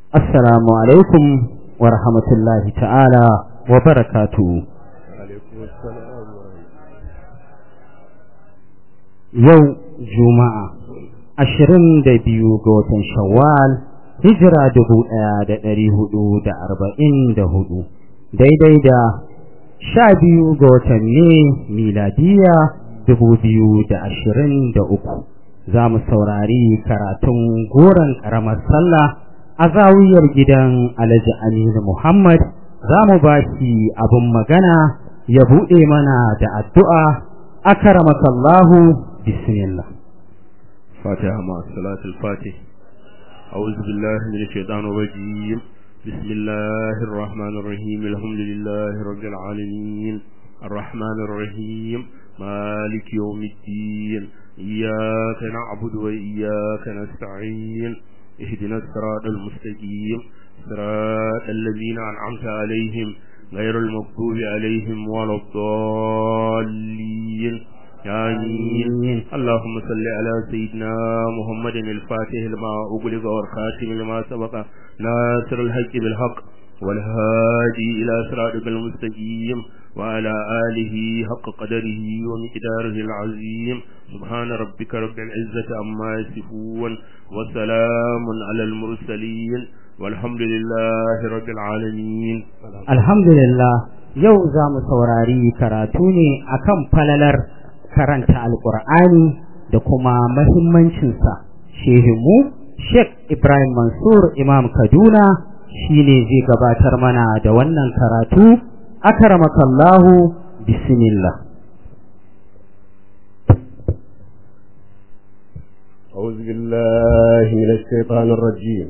assalamu alaikum wa rahmatullahi ta'ala wa barakatuhu yau juma'a ashirin da biyu ga watan shawwal hijira dubu ɗaya da ɗari hudu da arba'in da hudu daidai da sha biyu ga watan ne miladiya dubu biyu da ashirin da uku za mu saurari karatun goron ƙaramar sallah a zawiyar gidan alhaji aminu muhammad za mu ba shi abin magana ya buɗe mana da addu'a akaramakallahu bismillah فاتحة مع الصلاة الفاتح أعوذ بالله من الشيطان الرجيم بسم الله الرحمن الرحيم الحمد لله رب العالمين الرحمن الرحيم مالك يوم الدين إياك نعبد وإياك نستعين اهدنا الصراط المستقيم صراط الذين أنعمت عليهم غير المغضوب عليهم ولا الضالين آمين اللهم صل على سيدنا محمد الفاتح لما أغلق والخاتم لما سبق ناصر الحق بالحق والهادي إلى صراطك المستقيم وعلى آله حق قدره ومقداره العظيم سبحان ربك رب العزة عما يصفون وسلام على المرسلين والحمد لله رب العالمين الحمد لله yau za mu saurari karatu ne akan falalar karanta alkur'ani da kuma mahimmancinsa shehinmu sheikh ibrahim mansur imam kaduna shine zai gabatar mana da wannan karatu akaramakallahu bismillah أعوذ بالله من الشيطان الرجيم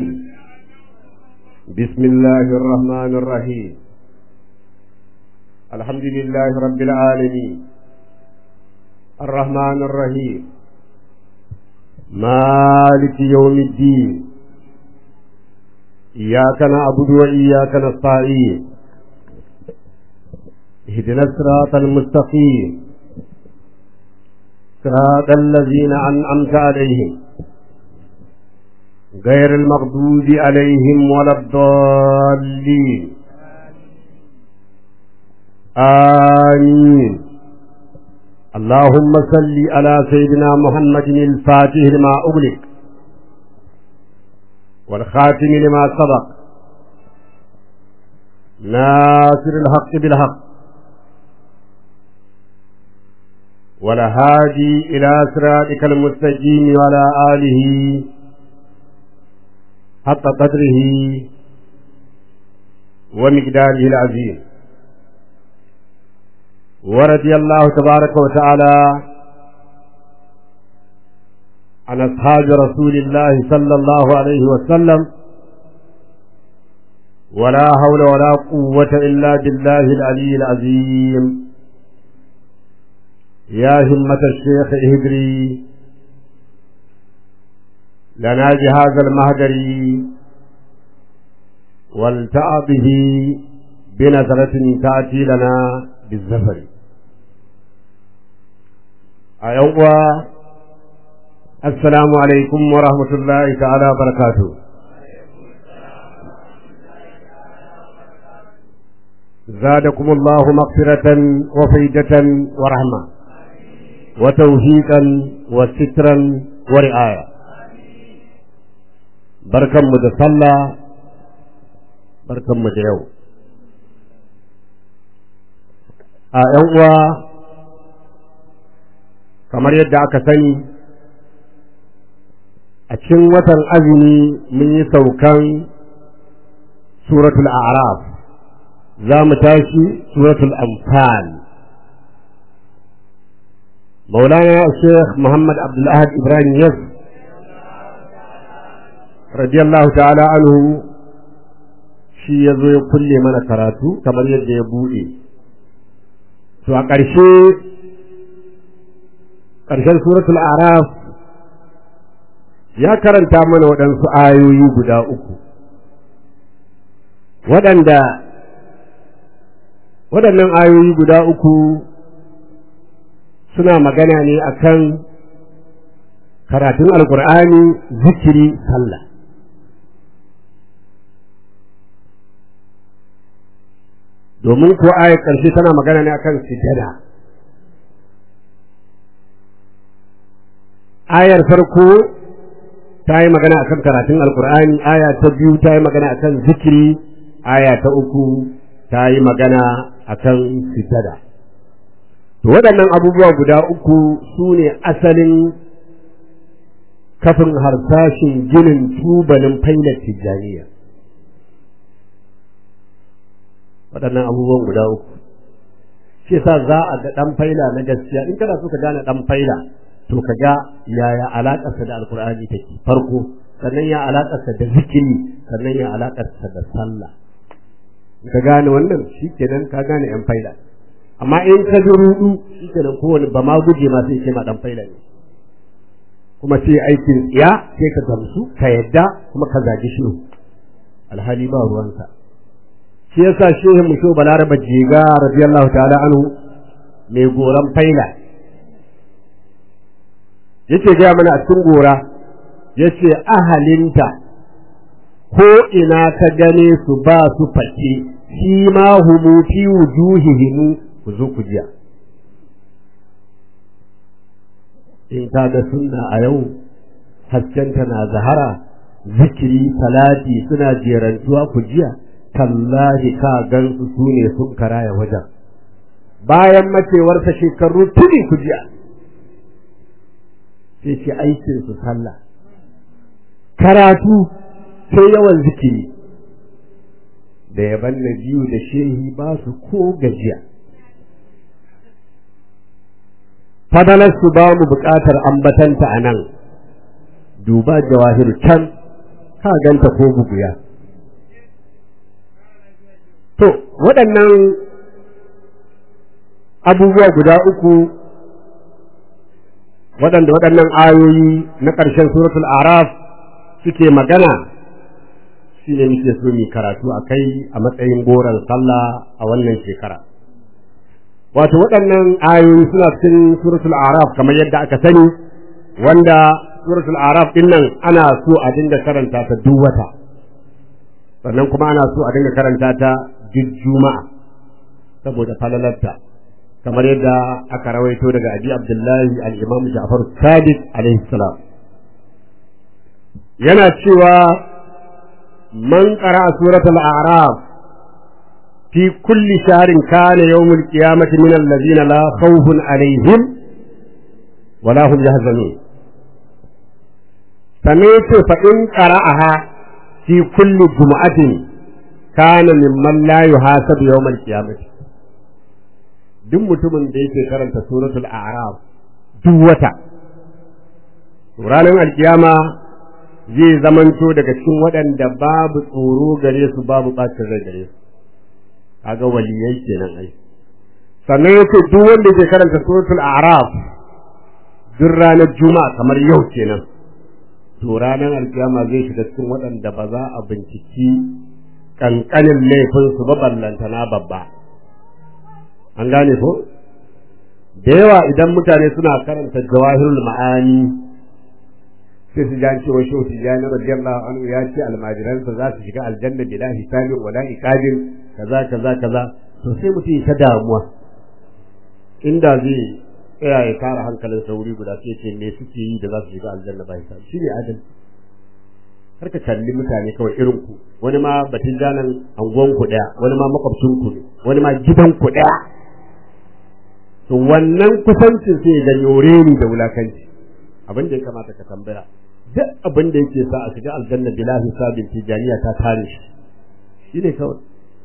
بسم الله الرحمن الرحيم الحمد لله رب العالمين الرحمن الرحيم مالك يوم الدين إياك نعبد وإياك نستعين اهدنا الصراط المستقيم صراط الذين أنعمت عليهم غير المغضوب عليهم ولا الضالين آمين اللهم صل على سيدنا محمد الفاتح لما أغلق والخاتم لما سبق ناصر الحق بالحق والهادي إلى صراطك المستقيم وعلى آله حق قدره ومقداره العظيم ورضي الله تبارك وتعالى عن أصحاب رسول الله صلى الله عليه وسلم ولا حول ولا قوة إلا بالله العلي العظيم يا همة الشيخ اهدري لنا جهاز المهدري والتأ به بنظرة تأتي لنا بالزفر أيوة السلام عليكم ورحمة الله تعالى وبركاته زادكم الله مغفرة وفيدة ورحمة وتوفيقا وسترا ورعاية بركة مدصلة بركة مدعو أيوة kamar yadda aka sani a cikin watan azumi mun yi saukan suratul a'raf za mu tashi suratul anfal مولانا الشيخ محمد عبد الأحد إبراهيم يس رضي الله تعالى عنه shi ya zo ya kulle mana karatu kamar yadda ya buɗe to a ƙarshe ƙarshen suratul araf ya karanta mana waɗansu ayoyi guda uku waɗanda waɗannan ayoyi guda uku suna magana ne akan karatun alkur'ani zikiri sallah domin ko ayar ƙarshe tana magana ne akan sujada ayar farko ta yi magana akan karatun alkur'ani aya ta biyu ta yi magana akan zikiri aya ta uku ta yi magana akan sujada to waɗannan abubuwa guda uku su ne asalin kafin harsashin ginin tubalin failar tijjaniya waɗannan abubuwan guda uku shi sa za a ga ɗan faila na gaskiya in kana so ka gane ɗan faila to ka ga yaya alaƙarsa da alkur'ani take farko sannan ya alaƙarsa da zikiri sannan ya alaƙarsa da sallah ka gane wannan shi kenan ka gane yan faila amma in ka ji rudu shi kenan kowane ba ma guje ma sai ce ma ɗan faila ne kuma sai aikin tsiya sai ka gamsu ka yadda kuma ka zagi shi alhali ba ruwansa shi yasa shehin mu balaraba jiga radiyallahu ta'ala anhu mai goran faila yace ga mana a cikin gora yace ahalinta ko ina ka gane su ba su fake shi ma humu fi wujuhihim ku zo ku jiya in ka ga sunna a yau haskenta na zahara zikiri salati suna jerantuwa ku jiya tallahi ka gansu su ne sun karaya wajen bayan macewarsa shekaru tuni ku jiya sai ce aikin su sallah karatu sai yawan zikiri da yaban na biyu da shehi ba su ko gajiya fadalarsu ba mu buƙatar ambatanta a nan duba jawahir can ka ganta ko buguya to waɗannan abubuwa guda uku waɗanda waɗannan ayoyi na ƙarshen suratul araf suke magana shi ne muke so mu karatu a kai a matsayin goron sallah a wannan shekara wato waɗannan ayoyi suna cikin suratul araf kamar yadda aka sani wanda suratul araf din nan ana so a dinga karanta ta duk wata sannan kuma ana so a dinga karanta ta duk juma'a saboda falalarta kamar yadda aka rawaito daga abi abdullahi al-imam ja'far sadiq alaihi salam yana cewa man qara suratul a'raf fi kulli shahrin kana yawmul qiyamati min allazina la khawfun alaihim wala hum yahzanun sannan yace fa in qara'aha fi kulli jumu'atin kana mimman la yuhasabu yawmal qiyamati duk mutumin da yake karanta suratul a'raf duk wata ranar alkiyama zai zamanto daga cikin waɗanda babu tsoro gare su babu ɓacin rai gare su kaga waliyai kenan ai sannan yace duk wanda yake karanta suratul a'raf duk ranar juma'a kamar yau kenan to ranar alkiyama zai shiga cikin waɗanda ba za a binciki kankanin laifin su ba ballantana babba an gane ko da yawa idan mutane suna karanta jawahirul ma'ani sai su jan cewa shehu tijjani radiyallahu anhu ya ce almajiransa za su shiga aljanna bila hisabin wala iqabin kaza kaza kaza to sai mutum ta damuwa inda zai tsaya ya kare hankalin sauri guda sai ce me suke yi da za su shiga aljanna ba hisabi shi ne adalci har ka kalli mutane kawai irin ku wani ma batun janan anguwan ku daya wani ma makwabcin ku ne wani ma gidan ku daya to wannan kusancin sai da yoreni da wulakanci abin da ya kamata ka tambaya duk abin da yake sa a shiga aljanna bila hisabin tijaniya ta kare shi shi ne kawai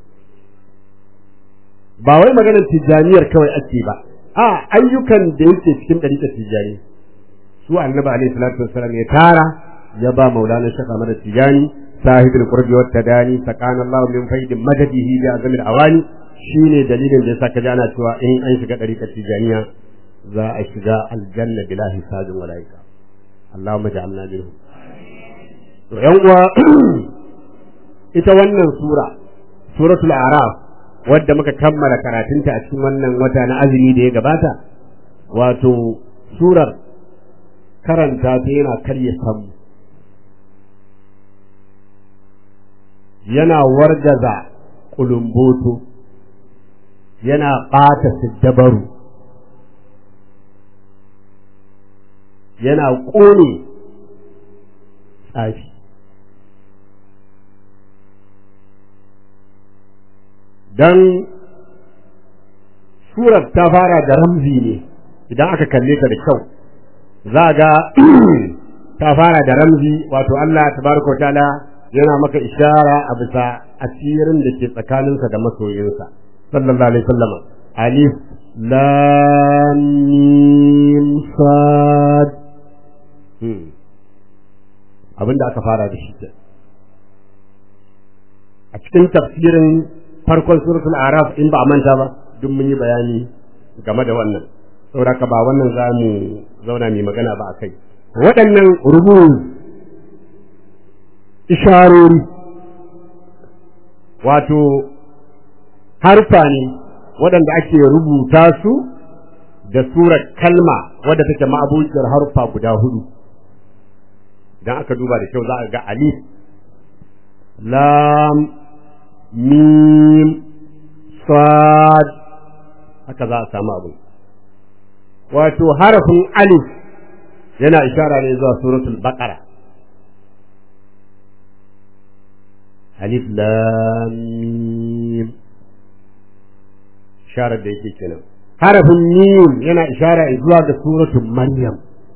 ba wai maganar tijaniyar kawai ake ba a ayyukan da yake cikin ɗariƙar tijani su annabi alaihi salatu wassalam ya tara ya ba maulana shaka mana tijani sahibul qurbi wat tadani sakana Allah min faidin madadihi bi azamil awani shine dalilin da yasa ka ji ana cewa in an shiga ɗariƙar tijaniya za a shiga aljanna bila hisabin malaika Allahumma ja'alna minhum to yan uwa ita wannan sura suratul a'raf wadda muka kammala karatunta a cikin wannan wata na azumi da ya gabata wato surar karanta ta yana karya samu yana wargaza kulumboto yana ɓata siddabaru yana ƙone tsafi don surar ta fara da ramzi ne idan aka kalle ta da kyau za ga ta fara da ramzi wato Allah tabaraka ta'ala yana maka ishara a bisa asirin da ke tsakaninsa da masoyinsa sallallahu alaihi wasallam alif lam mim sad abinda aka fara da shi a cikin tafsirin farkon suratul araf in ba a manta ba duk mun yi bayani game da wannan saboda ba wannan za mu zauna mai magana ba a kai waɗannan rubu isharori wato harfa ne waɗanda ake rubuta su da surar kalma wadda take ma'abuciyar harfa guda hudu idan aka duba da kyau za a ga alif lam mim sad haka za a samu abu wato harafin alif yana ishara ne zuwa suratul baqara alif lam mim isharar da yake kenan harafin mim yana ishara zuwa ga suratul maryam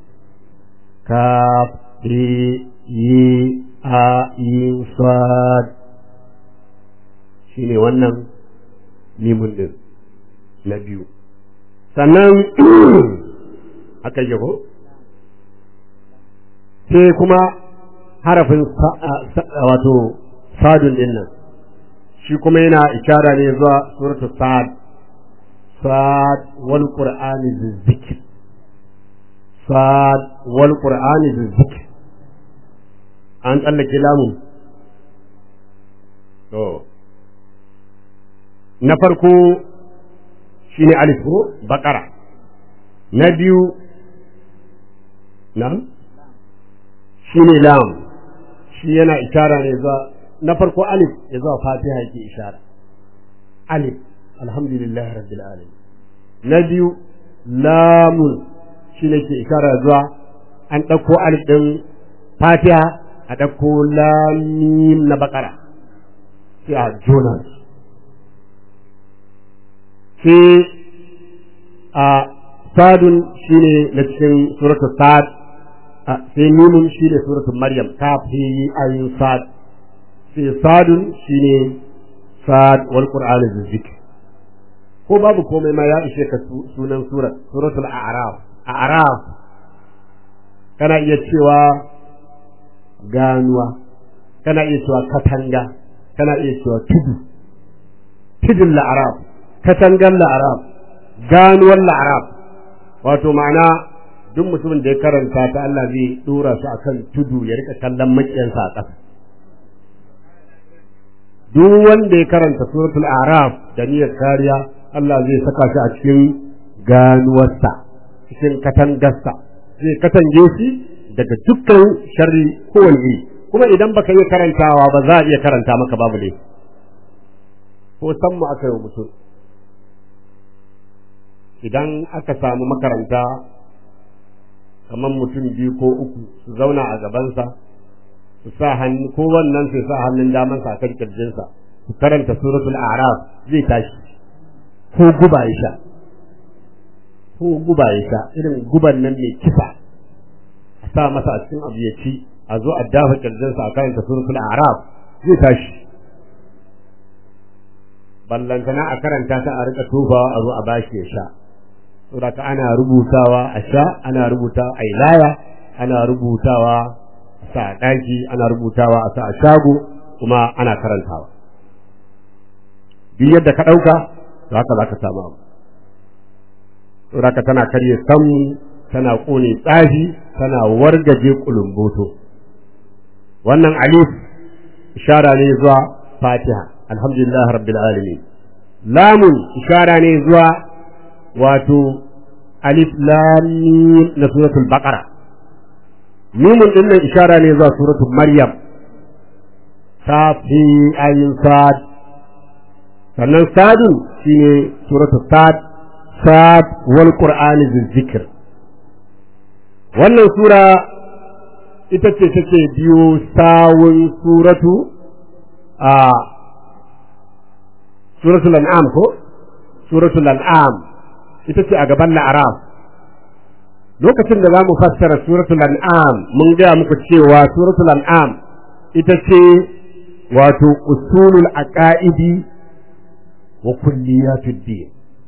kaf yi a yin sad shine wannan mimun din na biyu sannan aka yi ko sai kuma harafin wato sadun din nan shi kuma yana ishara ne zuwa suratu sad sad wal qur'ani zikr sad wal qur'ani zikr an tsallake lamun to na farko shine alif ko bakara na biyu na shine lam shi yana ishara ne zuwa na farko alif ya zuwa fatiha yake ishara alif alhamdulillah rabbil alamin na biyu lamun shi ne ke ishara zuwa an ɗauko alif ɗin fatiha a ɗauko lamim na bakara sai a jona sai a sadun shi ne na cikin suratul sad sai mimun shi ne suratul maryam kafi ayin sad sai sadun shi ne sad wal qur'ani zikr ko babu komai ma ya ishe ka sunan surat suratul a'raf a'raf kana iya cewa ganuwa kana iya cewa katanga kana iya cewa tudu tudun la'arab katangan la'arab ganuwar la'arab wato ma'ana duk mutumin da ya karanta ta Allah zai dora su akan tudu ya rika kallon makiyansa a ƙasa duk wanda ya karanta suratul a'raf da niyyar kariya Allah zai saka shi a cikin ganuwarsa cikin katangarsa zai katange shi daga dukkan sharri kowane iri kuma idan baka iya karantawa ba za a iya karanta maka babu ne ko san mu aka yi mutum idan aka samu makaranta kamar mutum biyu ko uku su zauna a gabansa su sa hannu ko wannan sai sa hannun damansa a kan kirjinsa su karanta suratul a'raf zai tashi ko guba ya sha ko guba ya sha irin guban nan mai kisa a sa masa a cikin abu ya ci a zo a dafa kirjinsa a karanta suratul a'raf zai tashi ballantana a karanta ta a rika tofawa a zo a bashi ya sha saboda ana rubutawa a sha ana rubutawa a laya ana rubutawa a sa a ɗaki ana rubutawa a sa a shago kuma ana karantawa duk yadda ka ɗauka to haka za ka samu abu saboda tana karye samu tana ƙone tsafi tana wargaje kulumboto wannan alif ishara ne zuwa fatiha alhamdulillah rabbil alamin lamun ishara ne zuwa wato alif lam mim na suratul baqara mimun din nan ishara ne zuwa suratul maryam ta fi ayin sad sannan sadun shine suratul sad sad wal qur'ani zikr wannan sura ita ce take biyo sawun suratu a suratul an'am ko suratul an'am ita ce a gaban la'araf lokacin da za mu fassara suratul an'am mun gaya muku cewa suratul an'am ita ce wato usulul aqaidi wa kulliyatud din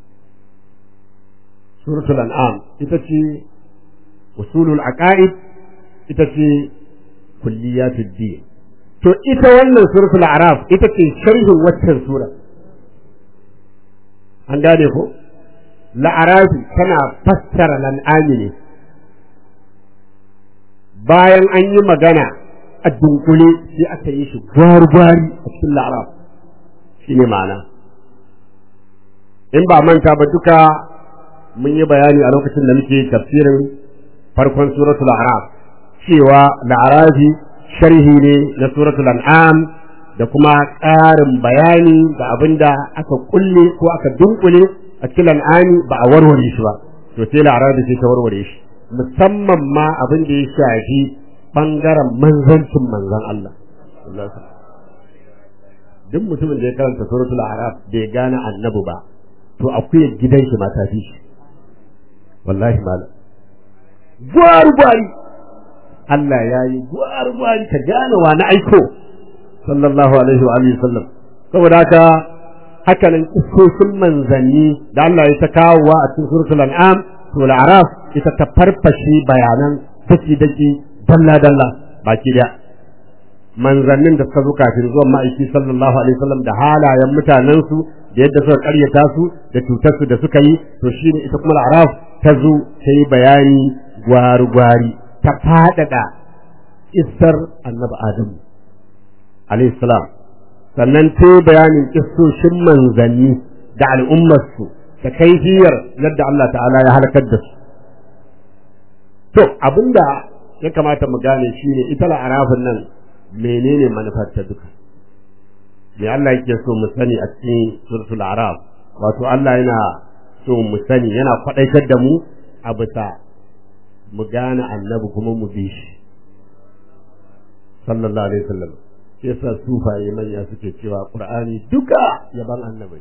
suratul an'am ita ce usulul aqaid ita ce kulliyatud din to ita wannan suratul araf ita ce sharhin waccan sura an gane ko la'arafi tana fassara lan'ami ne bayan an yi magana a dunkule sai aka yi shi gwari-gwari a cikin la'araf shi ne ma'ana in ba manta ba duka mun yi bayani a lokacin da muke tafsirin farkon suratul araf cewa la'arafi sharhi ne na suratul an'am da kuma ƙarin bayani da abin da aka kulle ko aka dunkule a cikin al'ani ba a warware shi ba to sai la'arafi sai ta warware shi musamman ma abin da ya shafi bangaren manzancin manzan Allah duk mutumin da ya karanta suratul araf bai gane annabi ba to akwai gidan shi mata fi shi wallahi malam gwar gwari Allah ya yi gwar gwari ka gane wa na aiko sallallahu alaihi wa alihi sallam saboda haka haka nan iskokin manzanni da Allah ya ta kawowa a cikin suratul an'am to al-araf ita ta farfashe bayanan daki daki dalla dalla baki daya manzannin da suka zo kafin zuwan ma'aiki sallallahu alaihi wasallam da halayen mutanen su da yadda suka karyata su da cutar su da suka yi to shine ita kuma al-araf ta zo ta yi bayani gwari gwari ta fadada isar annabi adamu alaihi salam sannan ta yi bayanin kissoshin manzanni da al'ummarsu da kaifiyar yadda Allah ta'ala ya halakar da su to abinda ya kamata mu gane shine ita la'arafin nan menene manufar ta duka me Allah yake so mu sani a cikin suratul araf wato Allah yana so mu sani yana kwadaitar da mu a bisa mu gane annabi kuma mu bi shi sallallahu alaihi wasallam shi yasa sufaye manya suke cewa qur'ani duka yaban annabi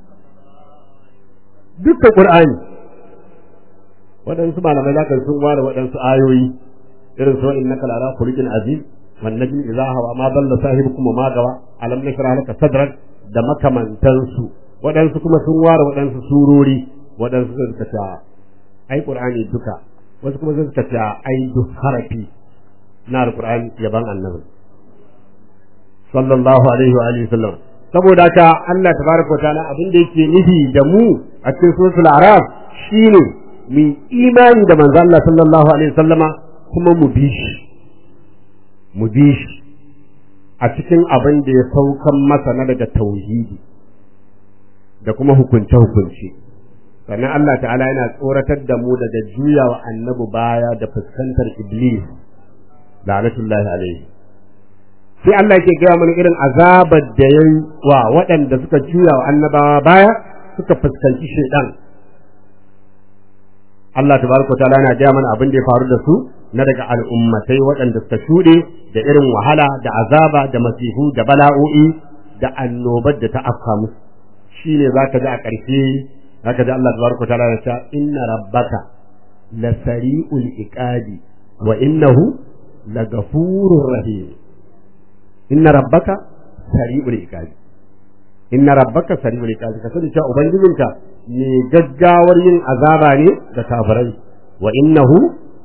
duka qur'ani waɗansu malamai zaka sun ware waɗansu ayoyi irin su innaka la khuluqin azim wan najmi idha hawa ma dalla sahibukum ma gawa alam nashrah laka sadrak da makamantansu waɗansu kuma sun ware waɗansu surori waɗansu suka ce ai qur'ani duka wasu kuma suka ce ai duk harafi na alqur'ani yaban annabi sallallahu alaihi wa alihi sallam saboda haka Allah tabaraka wa ta'ala abin da yake nufi da mu a cikin suratul araf shine mu imani da manzo Allah sallallahu alaihi wasallama kuma mu bi shi mu bi shi a cikin abin da ya saukan masa na daga tauhidi da kuma hukunce hukunci sannan Allah ta'ala yana tsoratar da mu daga juyawa annabi baya da fuskantar iblis la'natullahi alaihi sai Allah ke gaya mana irin azabar da ya yi wa waɗanda suka juya wa annabawa baya suka fuskanci shaidan Allah tabaraka wa ta'ala yana gaya mana abin da ya faru da su na daga al'ummatai waɗanda suka shuɗe da irin wahala da azaba da masifu da bala'o'i da annobar da ta afka musu shine zaka ji a ƙarshe zaka ji Allah tabaraka wa ta'ala ya ce inna rabbaka lasari'ul iqabi wa innahu lagafurur rahim inna rabbaka sari'ul iqabi inna rabbaka sari'ul iqabi ka sani cewa ubangijinka ne gaggawar yin azaba ne da kafirai wa innahu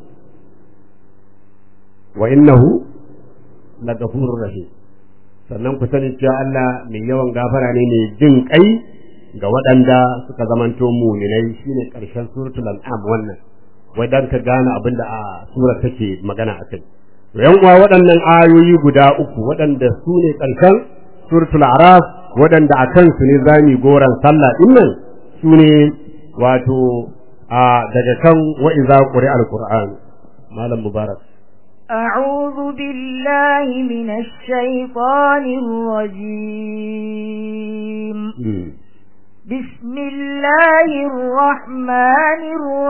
wa innahu lagafurur rahim sannan ku sani cewa Allah mai yawan gafara ne mai jin kai ga waɗanda suka zamanto muminai shine ƙarshen suratul an'am wannan wai dan ka gane abin da a surar take magana akai yan uwa waɗannan ayoyi guda uku waɗanda su ne ƙarshen suratul araf waɗanda a kansu ne zami goran sallah ɗin nan su ne wato a daga kan wa'iza ƙuri alƙur'an malam mubarak أعوذ بالله من الشيطان الرجيم بسم الله الرحمن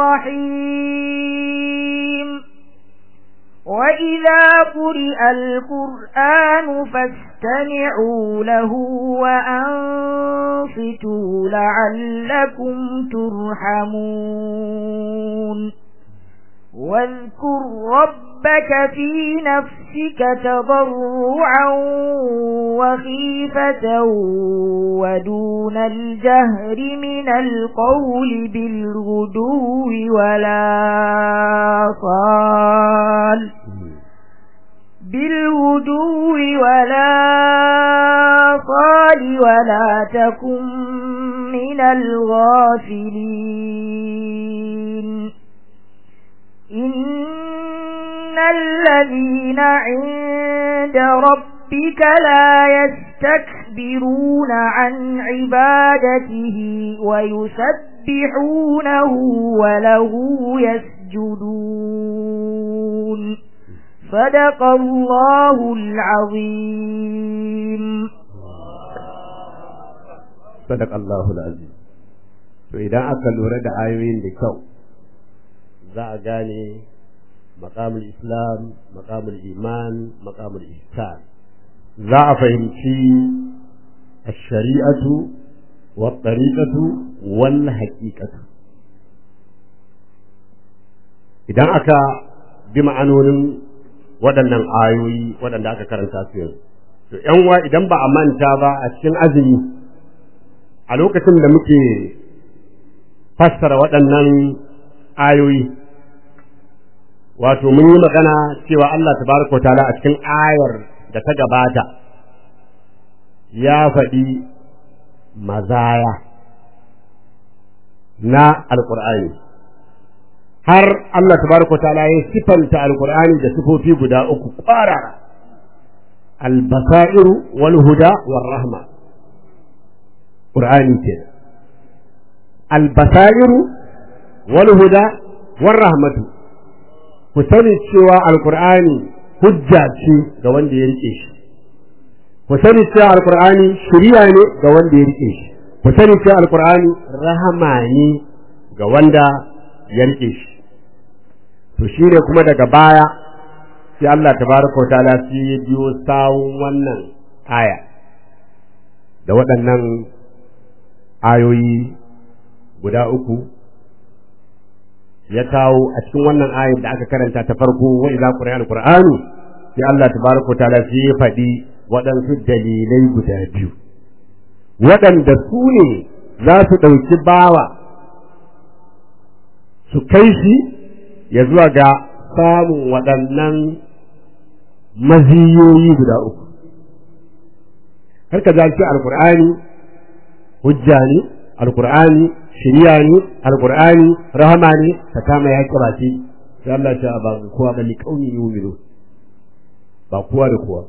الرحيم وإذا قرئ القرآن فاستمعوا له وأنصتوا لعلكم ترحمون واذكر ربك في نفسك تضرعا وخيفة ودون الجهر من القول بالغدو ولا صال بالغدو ولا صال ولا تكن من الغافلين إن الذين عند ربك لا يستكبرون عن عبادته ويسبحونه وله يسجدون صدق الله العظيم صدق الله العظيم to idan aka lura da ayoyin da kyau za a gane makamul islam makamul iman makamul ihsan za a fahimci shari'atu wa tariqatu wal haqiqatu idan aka bi ma'anonin waɗannan ayoyi waɗanda aka karanta su yanzu to yan wa idan ba a manta ba a cikin azumi a lokacin da muke fassara waɗannan ayoyi wato mun yi magana cewa Allah tabaraka wa ta'ala a cikin ayar da ta gabata ya faɗi mazaya na alƙur'ani har Allah tabaraka wa ta'ala ya sifanta alƙur'ani da sifofi guda uku ƙwarara albasairu wal huda war rahma ƙur'ani ke albasairu wal huda war rahmatu ku sani cewa alkur'ani hujja ce ga wanda ya rike shi ku sani cewa alkur'ani shiriya ne ga wanda ya rike shi ku sani cewa alkur'ani rahama ne ga wanda ya rike shi to shi ne kuma daga baya sai Allah tabaraka wa ta'ala sai ya biyo sawun wannan aya da waɗannan ayoyi guda uku ya kawo a cikin wannan ayat da aka karanta ta farko wa idza quri'a alqur'anu sai Allah tabaraka ta'ala sai ya faɗi waɗansu dalilai guda biyu waɗanda su ne za su ɗauki bawa su kai shi ya zuwa ga samun waɗannan maziyoyi guda uku har ka zaki alqur'ani hujja ne alqur'ani shiriya ne alqur'ani rahama ne ta kama ya kira ce sai Allah ya ba kowa ba liqauni yu'minu ba kowa da kowa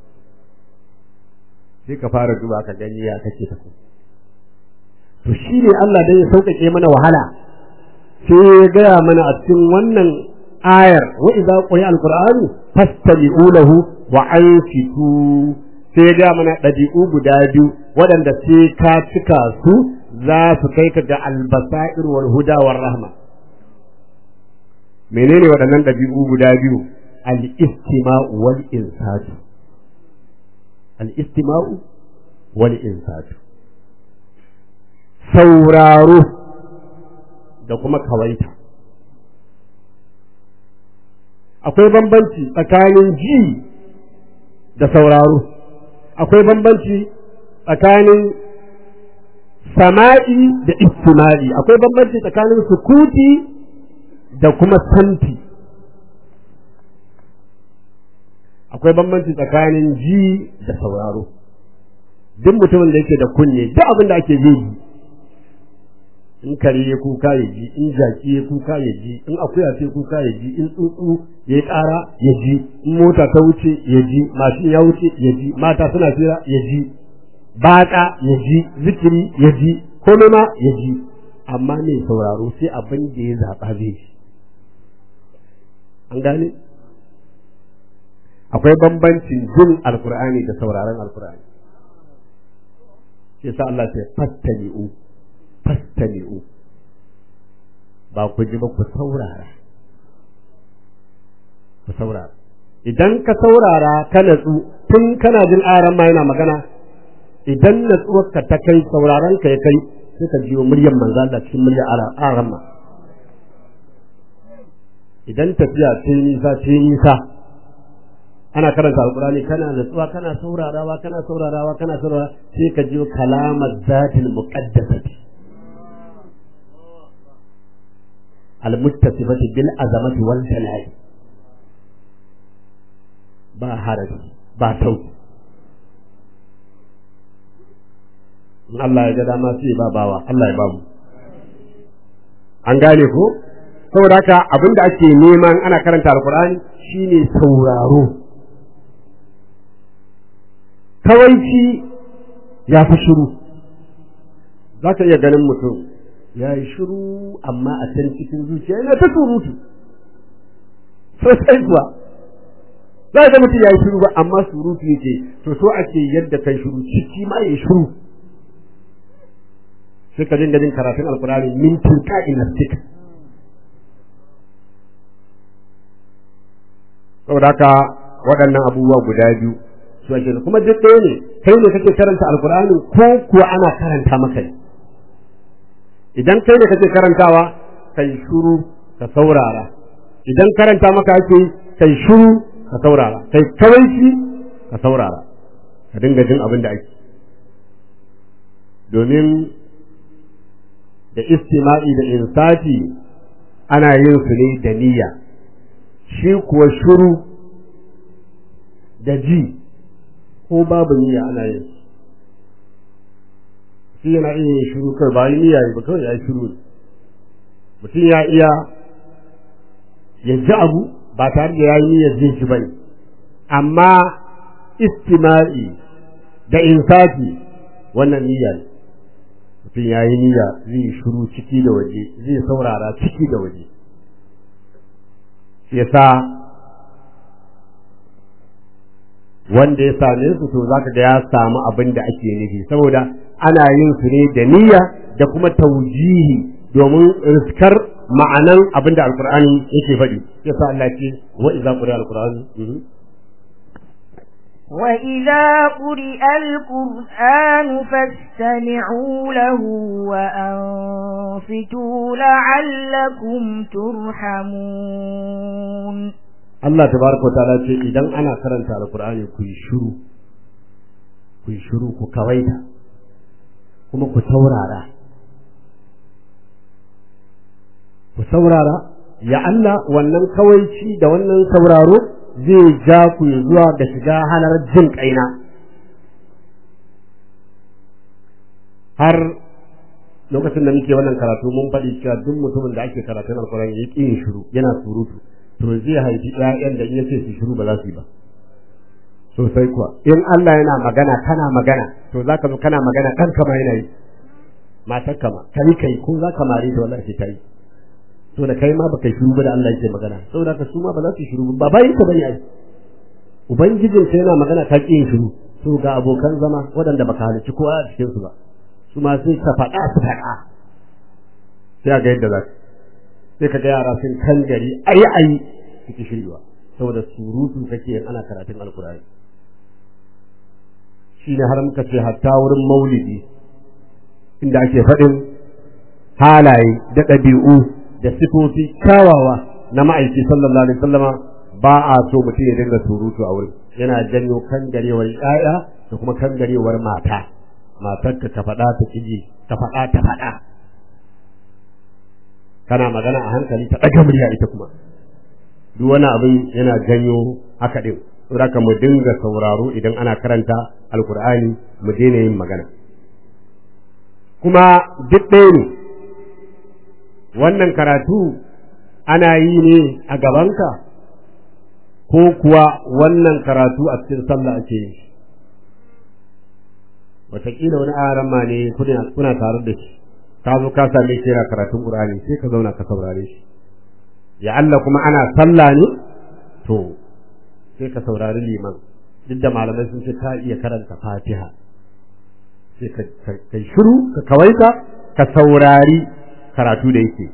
sai ka fara duba ka gani ya kake ta ku to shi ne Allah dan ya sauƙaƙe mana wahala sai ya gaya mana a cikin wannan ayar wa idza quri'a alqur'anu fastami'u lahu wa ansitu sai ya gaya mana ɗabi'u guda biyu waɗanda sai ka cika su za su kai ka ga albasair wal huda war rahma menene waɗannan ɗabi'u guda biyu al-istima'u wal insatu al-istima'u wal insatu sauraro da kuma kawaita akwai bambanci tsakanin ji da sauraro akwai bambanci tsakanin sama'i da istima'i akwai bambanci tsakanin sukuti da kuma santi akwai bambanci tsakanin ji da sauraro duk mutumin da yake da kunne duk abin da ake ji in kare ya kuka ya ji in jaki ya kuka ya ji in akuya ce kuka ya ji in tsuntsu ya ƙara ya ji in mota ta wuce ya ji mashin ya wuce ya ji mata suna fira ya ji batsa ya ji zikiri ya ji komai ma ya ji amma mai sauraro sai abin da ya zaɓa zai ji an gane akwai bambancin jin alkur'ani da sauraron alkur'ani shi sa Allah sai fattani'u fastami'u ba ku ji ba ku saurara ku saurara idan ka saurara ka natsu tun kana jin aran ma yana magana idan natsuwarka ta kai sauraron ka ya kai sai ka jiyo muryar manzo Allah cikin muryar aran ma idan tafiya ce nisa ce nisa ana karanta alkurani kana natsuwa kana saurarawa kana saurarawa kana saurarawa sai ka jiyo kalamar zatil muqaddasati almuttasifati bil azamati wal jalali ba haraji ba sauki in Allah ya ga dama sai ba bawa Allah ya ba mu an gane ko saboda haka abinda ake neman ana karanta alkur'ani shine sauraro kawaici ya fi shiru za ka iya ganin mutum ya yi shiru amma a can cikin zuciya yana ta surutu sosai kuwa za ga mutum ya yi shiru ba amma surutu yake to so ake yadda kai shiru ciki ma ya shiru sai ka dinga jin karatun alkurani mintin ka'in nastika saboda haka waɗannan abubuwa guda biyu su ake kuma duk ɗaya ne kai ne kake karanta alkur'ani ko kuwa ana karanta maka ne idan kai ne kake karantawa kai shuru ka saurara idan karanta maka ake kai shuru ka saurara kai kawaici ka saurara ka dinga jin abin da ake domin da istima'i da insati ana yin su ne da niyya shi kuwa shuru da ji ko babu niyya ana yin shi yana iya yin shiru kai ba yi niyya ba kawai ya yi shiru mutum ya iya ya ji abu ba tare da ya yi niyyar jin shi bane amma istima'i da insafi wannan niyya ne mutum ya yi niyya zai shiru ciki da waje zai saurara ciki da waje shi yasa wanda ya same su to zaka ga ya samu abin da ake nufi saboda ana yin su ne da niyya da kuma taujihi domin riskar ma'anan abin da alkur'ani yake faɗi yasa Allah ce wa idza quri'a alqur'anu وإذا قرئ القرآن فاستمعوا له وأنصتوا لعلكم ترحمون Allah tabaraka ta'ala ce idan ana karanta alkur'ani ku yi shiru ku yi shiru ku kawaita kuma ku saurara ku saurara ya Allah wannan kawaici da wannan sauraro zai ja ku zuwa da shiga halar jin kaina har lokacin da muke wannan karatu mun faɗi cewa duk mutumin da ake karatun alkur'ani ya ƙi yin shiru yana surutu to zai haifi ƴaƴan da in yace su shiru ba za su yi ba sosai kuwa in Allah yana magana kana magana to zaka zo kana magana kanka ma yana yi matar kama kai kai ko zaka mare ta wallahi ta yi to da kai ma baka shiru ba da Allah yake magana saboda ka su ma ba za su shiru ba bayin ka bane ai ubangijin sai yana magana ka ƙi yin shiru to ga abokan zama waɗanda baka halicci kowa a cikin su ba su ma sai ka faɗa su faɗa sai ga yadda za ka sai ka ga yara sun kan gari ayi ayi suke shirya saboda surutu kake yin ana karatun alkurani shi ne har muka ce hatta wurin maulidi inda ake faɗin halaye da ɗabi'u da sifofi kyawawa na ma'aiki sallallahu alaihi wasallama ba a so mutum ya dinga surutu a wurin yana janyo kangarewar ƴaƴa da kuma kangarewar mata matarka ka faɗa ta kiji ka faɗa ta faɗa kana magana a hankali ta ɗaga murya ita kuma duk wani abin yana janyo haka ɗin saboda mu dinga sauraro idan ana karanta alkur'ani mu daina yin magana kuma duk ɗaya ne wannan karatu ana yi ne a gabanka ko kuwa wannan karatu a cikin sallah ake yi wataƙila wani aran ma ne kuna tare da shi ka zo ka same shi yana karatun Qur'ani sai ka zauna ka saurare shi ya Allah kuma ana sallah ne to sai ka saurari liman duk da malamai sun ce ka iya karanta Fatiha sai ka kai shiru ka kawaita ka saurari karatu da yake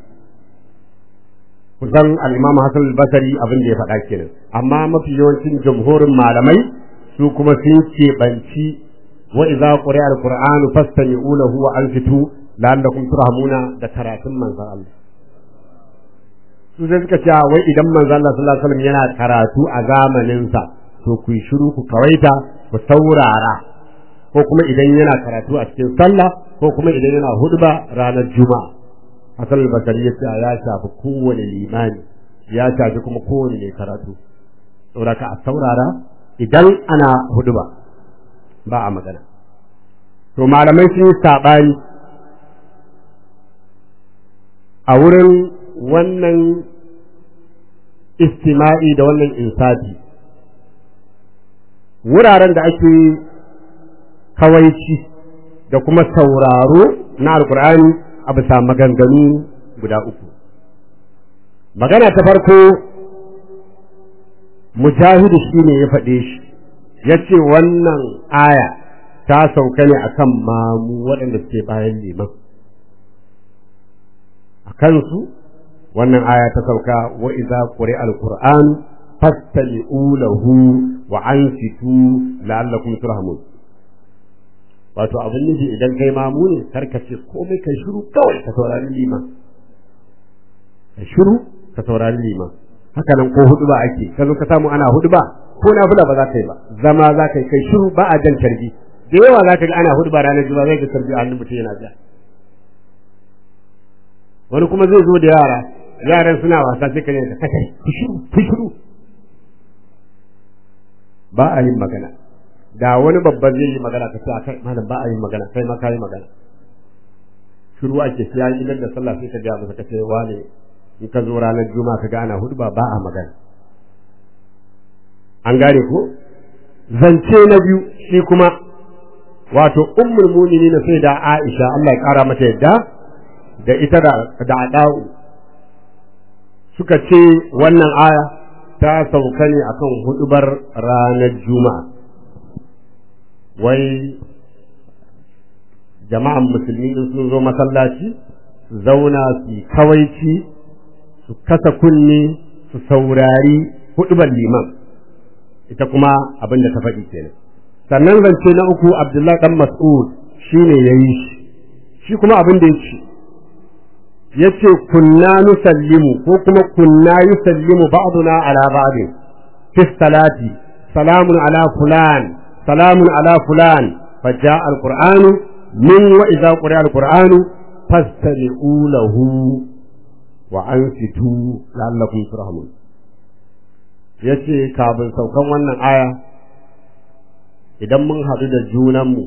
kusan al-Imam Hassan al-Basri abin da ya faɗa kenan amma mafi yawancin jamhurin malamai su kuma sun keɓanci wa idza quri'a al-qur'anu fastami'u lahu wa ansitu la'allakum turhamuna da karatun manzon Allah su sai suka ce wai idan manzon Allah sallallahu alaihi wasallam yana karatu a zamanin sa to ku yi shiru ku kawaita ku saurara ko kuma idan yana karatu a cikin sallah ko kuma idan yana hudba ranar juma'a Hassan al-Basri ya ce ya shafi kowane limani ya shafi kuma kowane mai karatu saboda ka a saurara idan ana hudba ba a magana to malamai sun yi saɓani a wurin wannan istima'i da wannan insafi wuraren da ake kawaici da kuma sauraro na alkur'ani a bisa maganganu guda uku magana ta farko mujahidu shi ne ya faɗe shi ya ce wannan aya ta sauka ne akan mamu waɗanda suke bayan liman a kansu wannan aya ta sauka wa iza quri alquran fastami'u lahu wa ansitu la'allakum turhamun wato abin nufi idan kai mamu ne karka ce komai kai shiru kawai ka saurari liman ka shiru ka saurari liman haka nan ko hudu ba ake ka zo ka samu ana hudu ba ko na fula ba za ka yi ba zama za ka yi kai shiru ba a jan tarbi da yawa za ka ga ana hudu ba ranar juma'a zai ga tarbi a hannun mutum yana ja wani kuma zai zo da yara yaran suna wasa sai ka ne ka kai ku shiru ku shiru ba a yin magana da wani babban zai yi magana ka ce kai malam ba a yin magana kai ma ka yi magana shiru ake sai an idan da sallah sai ka ga masa ka ce wane in ka zo ranar juma'a ka ga ana hudba ba a magana an gane ko zance na biyu shi kuma wato ummul mu'minin sai da Aisha Allah ya kara mata yadda da ita da da Adau suka ce wannan aya ta sauka ne akan hudubar ranar juma'a wai jama'an musulmi in sun zo masallaci su zauna su kawaici su kasa kunne su saurari hudubar liman ita kuma abin da ta faɗi kenan sannan zance na uku abdullahi dan mas'ud shine yayi shi shi kuma abin da yake yace kunna nusallimu ko kuma kunna yusallimu ba'duna ala ba'din fi salati salamun ala fulan salamun ala fulan فجاء القرآن من وإذا قرأ القرآن فاستمعوا له وأنصتوا لعلكم ترحمون yace kafin saukan wannan aya idan mun haɗu da junanmu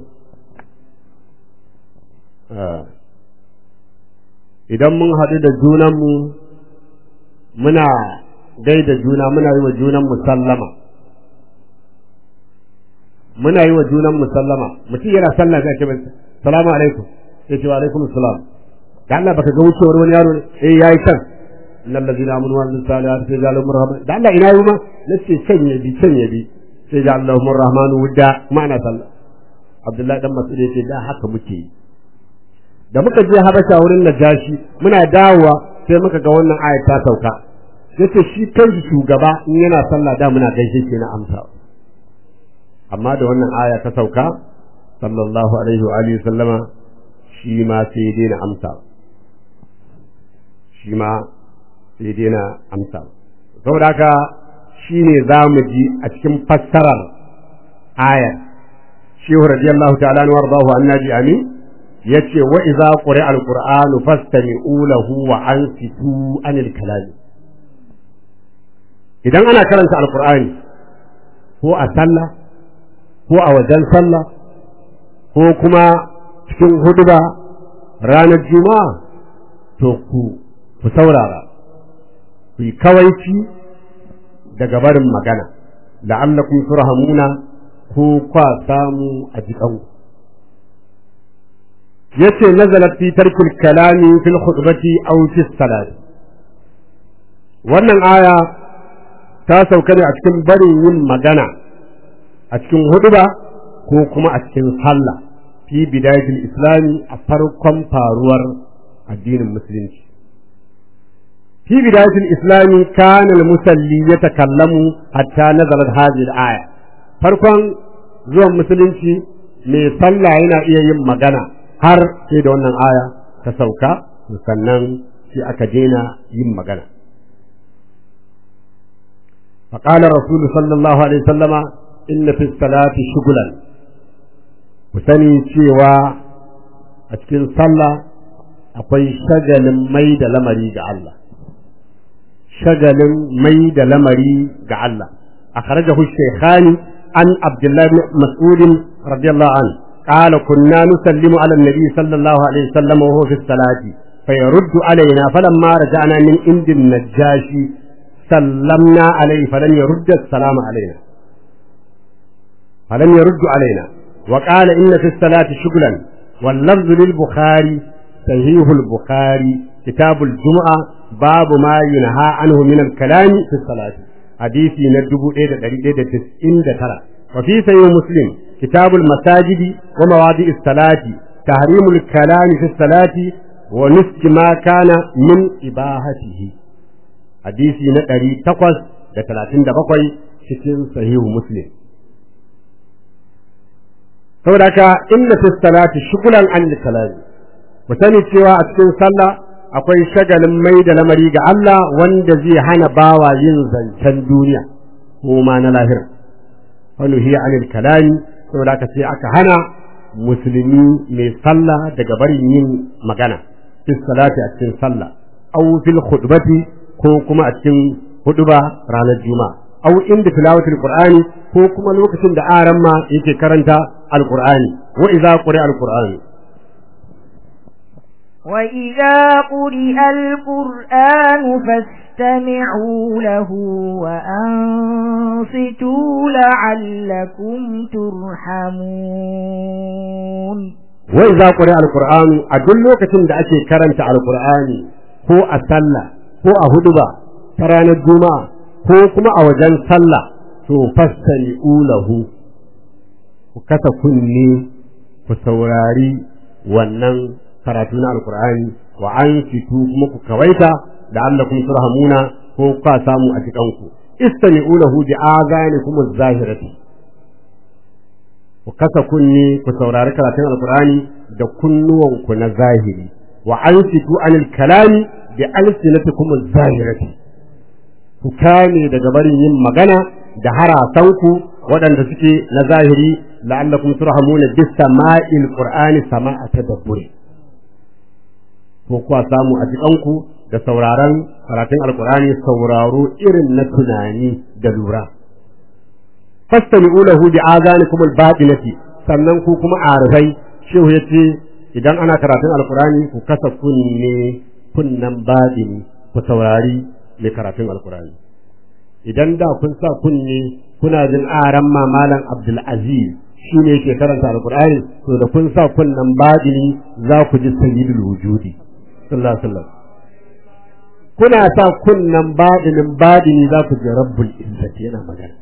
idan mun haɗu da junanmu muna gaida juna muna yi wa junanmu sallama muna yi wa junanmu sallama mutum yana sallah zai ce salamu alaikum sai ce wa alaikum salam da Allah baka ga wucewar wani yaro ne eh yayi kan innal ladina amanu wa amilus salihati sai jalu murhaman da Allah ina yi ma nace can ya bi can ya bi sai ja Allahu rahmanu wudda kuma ana sallah Abdullahi dan Mas'ud yace da haka muke yi da muka je Habasha wurin Najashi muna dawowa sai muka ga wannan ayat ta sauka yace shi kanshi shugaba in yana sallah da muna gaishe shi na amsa amma da wannan aya ta sauka sallallahu alaihi wa alihi sallama shi ma sai daina amsa shi ma sai daina amsa saboda haka shi ne za mu ji a cikin fassarar ayar shehu radiyallahu ta'ala wa radahu annabi amin yace wa idza quri'a alqur'anu fastami'u lahu wa ansitu anil kalami idan ana karanta alqur'ani ko a sallah ko a wajen sallah ko kuma cikin huduba ranar juma'a to ku ku saurara ku yi kawaici daga barin magana la'allakum turhamuna ko kwa samu a jikanku yace nazalat fi tarkil kalami fil khutbati aw fi salati wannan aya ta sauka ne a cikin barin yin magana a cikin huduba ko kuma a cikin sallah fi bidayatul islami a farkon faruwar addinin musulunci fi bidayatul islami kana al-musalli yatakallamu hatta nazalat hadhihi al-aya farkon zuwan musulunci mai sallah yana iya yin magana har sai da wannan aya ta sauka sannan sai aka daina yin magana فقال رسول صلى الله عليه وسلم إن في الصلاة شغلا وسني cewa a cikin sallah akwai shagalin mai da lamari ga Allah shagalin mai da lamari ga Allah akhrajahu shaykhani an abdullah ibn mas'ud radiyallahu anhu قال كنا نسلم على النبي صلى الله عليه وسلم وهو في الصلاة فيرد علينا فلما رجعنا من عند النجاشي سلمنا عليه فلم يرد السلام علينا فلم يرد علينا وقال إن في الصلاة شغلا واللفظ للبخاري صحيح البخاري كتاب الجمعة باب ما ينهى عنه من الكلام في الصلاة حديثي ندبو إيدا إيدا تسئين ترى وفي صحيح مسلم كتاب المساجد ومواضع الصلاة تحريم الكلام في الصلاة ونسك ما كان من إباحته hadisi na ɗari takwas da talatin da bakwai cikin sahihu muslim saboda haka inna fi salati shugulan an kalami ku sani cewa a cikin sallah akwai shagalin mai da lamari ga Allah wanda zai hana bawa yin zancen duniya ko ma na lahira wani hiya anil kalami saboda haka sai aka hana musulmi mai sallah daga barin yin magana fi salati a cikin sallah aw fil khutbati ko kuma a cikin huduba ranar juma'a au inda tilawatul qur'ani ko kuma lokacin da aran ma yake karanta alqur'ani wa idza quri'a alqur'ani wa idza quri'a alqur'anu fastami'u lahu wa ansitu la'allakum turhamun wa idza quri'a alqur'anu a duk lokacin da ake karanta alqur'ani ko a sallah ko a huduba ta ranar juma'a ko kuma a wajen sallah to fassari ulahu ku kasa kunne ku saurari wannan karatu na alkur'ani wa an fitu kuma ku kawaita da Allah kun turhamuna ko ka samu a jikanku istani ulahu bi azanikum az-zahirati ku kasa kunne ku saurari karatun alkur'ani da kunnuwanku na zahiri wa an fitu anil kalami bi alsinatikum az-zahirati ku kame daga barin yin magana da harasanku waɗanda suke na zahiri la'allakum turhamuna bis sama'il qur'ani sama'a tadabburi ko kuwa samu a jikanku da sauraron karatun alqur'ani sauraro irin na tunani da lura fastami'u lahu bi azanikum al-batinati sannan ku kuma arifai shehu yace idan ana karatun alqur'ani ku kasa kunne kunnan baɗini ku saurari mai karatun alkurani idan da kun sa kunne kuna jin aran mamalan abdulaziz shi ne ke karanta alkurani to da kun sa kunnan baɗini za ku ji sayyidul wujudi sallallahu alaihi wasallam kuna sa kunnan baɗinin baɗini za ku ji rabbul izzati yana magana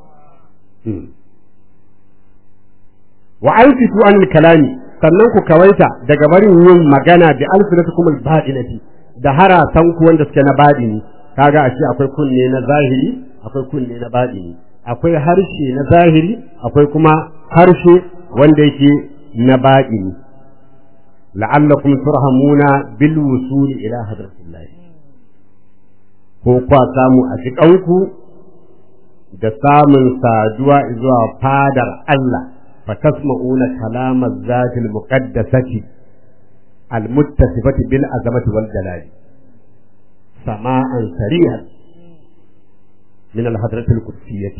wa anfitu anil kalami sannan ku kawaita daga barin yin magana bi alfinatukum al-badinati da harasan ku wanda suke na badini kaga a ce akwai kunne na zahiri akwai kunne na badini akwai harshe na zahiri akwai kuma harshe wanda yake na badini la'allakum turhamuna bil wusul ila hadratillah ko kwa samu a cikanku da samun saduwa zuwa fadar Allah فتسمعون كلام الذات المقدسة المتصفة بالعظمة والجلال سماعا سريعا من الحضرة القدسية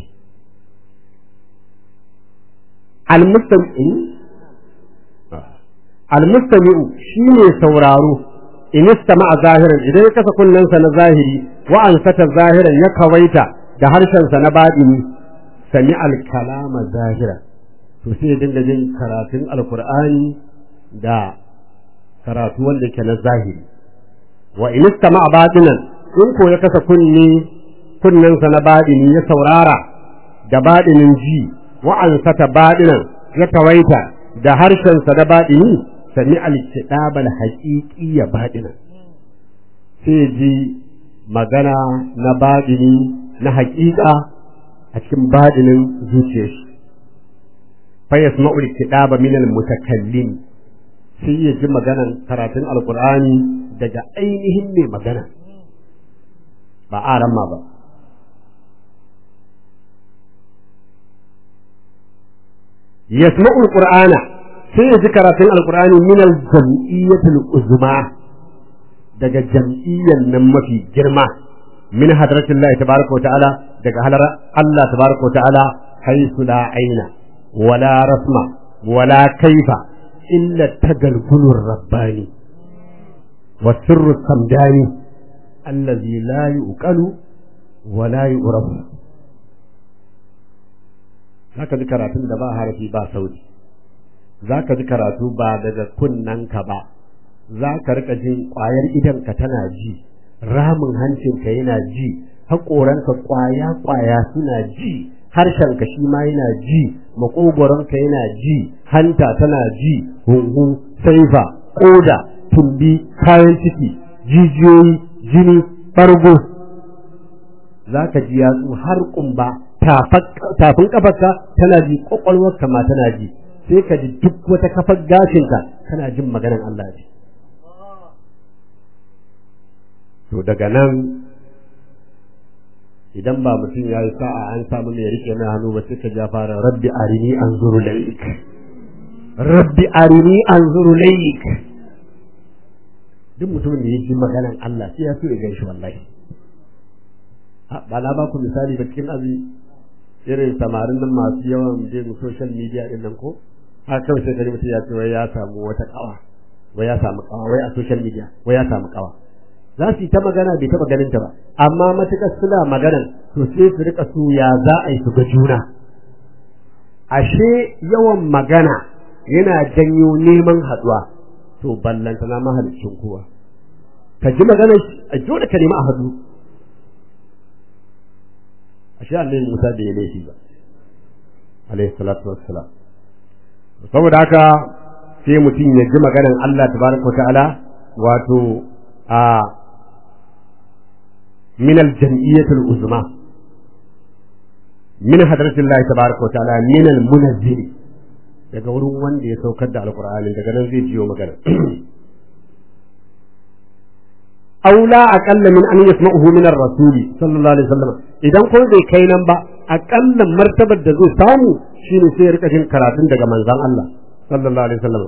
المستمع المستمع شيني سورارو in istama zahiran idan ya kasa kunnensa na zahiri wa an sata zahiran ya kawaita da harshensa na baɗini sami alkalama zahira to sai ya dinga jin karatun alkur'ani da karatu wanda ke na zahiri wa in istama batinan in ko ya kasa kunne kunnensa na baɗini ya saurara da baɗinin ji wa an sata baɗinan ya kawaita da harshensa na baɗini sami alkitabal haƙiƙi ya baɗina sai ji magana na baɗini na haƙiƙa a cikin baɗinin zuciyar shi fa yasma'u alkitaba min almutakallim sai ya ji maganan karatun alqur'ani daga ainihin mai magana ba aran ma ba yasma'u alqur'ana sai ya ji karatun alqur'ani min aljam'iyyatil uzma daga jam'iyyan nan mafi girma min hadratillahi tabaraka wa ta'ala daga halar Allah tabaraka wa ta'ala haythu la aina wala rasma wala kaifa illa tagalgulur rabbani wa sirru samdani allazi la yuqalu wa la yu'rafu zaka ji karatun da ba harafi ba sauti zaka ji karatu ba daga kunnanka ba zaka rika jin kwayar idanka tana ji ramin hancinka yana ji haƙoranka kwaya kwaya suna ji harshenka shi ma yana ji maƙogwaronka yana ji hanta tana ji hunhu saifa ƙoda tumbi kayan ciki jijiyoyi jini ɓargo za ka ji yatsu har ƙumba tafin ƙafarka tana ji ƙwaƙwalwarka ma tana ji sai ka ji duk wata kafar gashinka tana jin maganar Allah ce to daga nan idan ba mutum ya yi sa'a an samu mai rike na hannu ba sai ka ja fara rabbi arini anzuru laik rabbi arini anzuru laik duk mutumin da ya ji maganan Allah sai ya so ya gaishe wallahi ba na ba ku misali ba cikin azi irin samarin nan masu yawan bin social media din nan ko har kawai sai kare mutum ya ce wai ya samu wata kawa wai ya samu kawa wai a social media wai ya samu kawa za su yi ta magana bai taɓa ganin ta ba amma matuƙar suna maganan to sai su rika su ya za a yi su ga juna ashe yawan magana yana janyo neman haɗuwa to ballanta na mahalicin kowa ka ji magana a dole ka nemi a haɗu ashe annabi Musa bai yi laifi ba alaihi salatu wassalam saboda haka sai mutum ya ji maganan Allah tabaraka wa ta'ala wato a من الجمعية العظمى من حضرة الله تبارك وتعالى من المنزل daga wurin wanda ya saukar da alkur'ani daga nan zai jiyo magana aula aqalla min an yasma'uhu min ar-rasuli sallallahu alaihi wasallam idan ko bai kai nan ba aqallan martabar da zai samu shine sai ya rika jin karatun daga manzon Allah sallallahu alaihi wasallam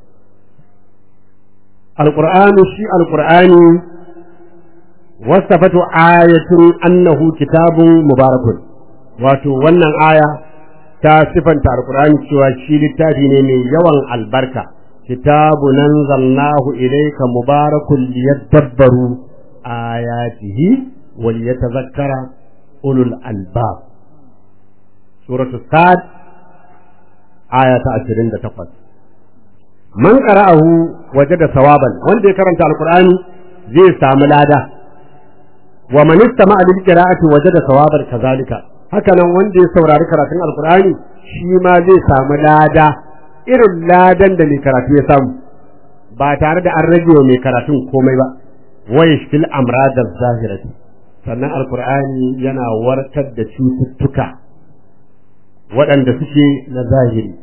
alqur'anu shi alqur'ani wasafatu ayatun annahu kitabun mubarakun wato wannan aya ta sifanta alqur'ani cewa shi littafi ne mai yawan albarka kitabun anzalnahu ilayka mubarakun liyadabbaru ayatihi wa liyatadhakkara ulul albab suratu sad aya ta 28 man qara'ahu wajada sawaban wanda ya karanta alqur'ani zai samu lada wa man istama'a lil qira'ati wajada sawaban kazalika haka nan wanda ya saurari karatun alqur'ani shi ma zai samu lada irin ladan da mai karatu ya samu ba tare da an rage wa mai karatun komai ba wa yashfil amrad zahirati sannan alqur'ani yana warkar da cututtuka waɗanda suke na zahiri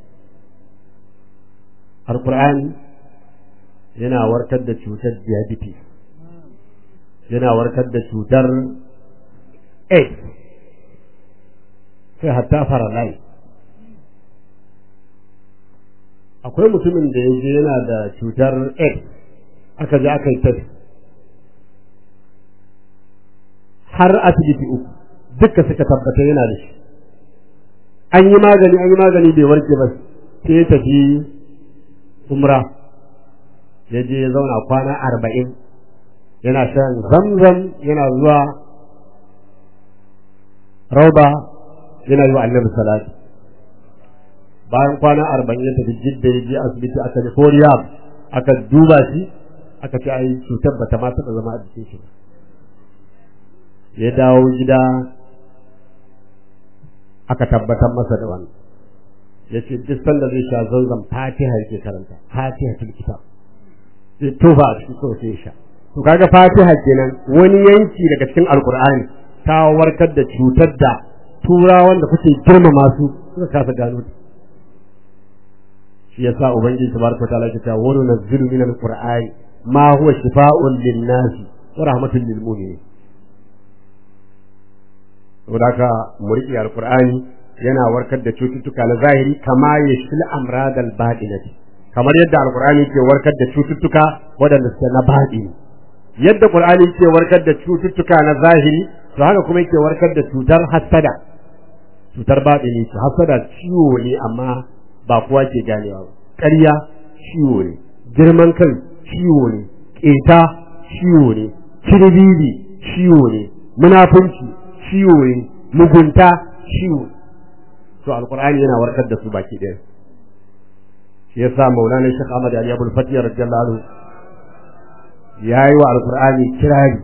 alqur'ani yana warkar da cutar diabetes yana warkar da cutar AIDS sai hatta faralai akwai mutumin da ya je yana da cutar AIDS aka je aka yi test har asibiti uku duka suka tabbata yana da shi an yi magani an yi magani bai warke ba sai ya tafi umra ya je ya zauna kwana arba'in yana shan zamzam yana zuwa rauba yana yi wa annabi salati bayan kwana arba'in ya tafi jidda ya je asibiti aka ji koriya aka duba shi aka ce ai cutar bata ma taɓa zama a jikin shi ba ya dawo gida aka tabbatar masa da wannan yace duk sanda zai sha zanzan fatiha yake karanta fatiha tul kitab sai toba a cikin kawai sai ya sha to kaga fatiha kenan wani yanki daga cikin alkur'ani ta warkar da cutar da turawan da kuke girmama su suka kasa gano ta shi yasa ubangiji tabaraka ta'ala ya ce wa nunzilu min alqur'ani ma huwa shifaa'un lin-nas wa rahmatun lil mu'minin saboda haka mu riƙe alqur'ani yana warkar da cututtuka na zahiri kama yashfil amradal batinati kamar yadda alqur'ani ke warkar da cututtuka waɗanda suke na batini yadda qur'ani ke warkar da cututtuka na zahiri to haka kuma yake warkar da cutar hasada cutar batini to hasada ciwo ne amma ba kowa ke ganewa ba ƙarya ciwo ne girman kai ciwo ne ƙeta ciwo ne kirbibi ciwo ne munafunci ciwo ne mugunta ciwo ne to alqur'ani yana warkar da su baki ɗaya shi yasa maulana shekh ahmad ali abul fatih radiyallahu anhu yayi wa alqur'ani kirari